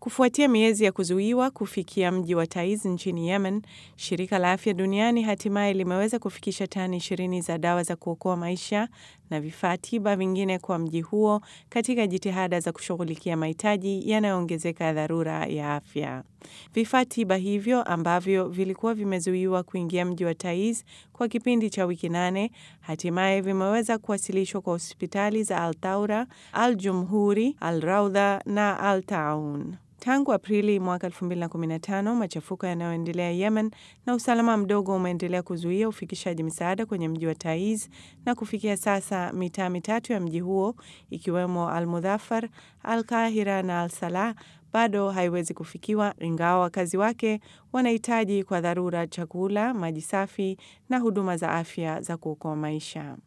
Kufuatia miezi ya kuzuiwa kufikia mji wa Taiz nchini Yemen, shirika la afya duniani hatimaye limeweza kufikisha tani ishirini za dawa za kuokoa maisha na vifaa tiba vingine kwa mji huo katika jitihada za kushughulikia mahitaji yanayoongezeka ya dharura ya afya. Vifaa tiba hivyo ambavyo vilikuwa vimezuiwa kuingia mji wa Taiz kwa kipindi cha wiki nane hatimaye vimeweza kuwasilishwa kwa hospitali za Al Taura, Al Jumhuri, Al Raudha na Al Taun. Tangu Aprili mwaka 2015 machafuko yanayoendelea Yemen na usalama mdogo umeendelea kuzuia ufikishaji misaada kwenye mji wa Taiz, na kufikia sasa mitaa mitatu ya mji huo ikiwemo Al Mudhafar, Al Kahira na Al Salah bado haiwezi kufikiwa, ingawa wakazi wake wanahitaji kwa dharura chakula, maji safi na huduma za afya za kuokoa maisha.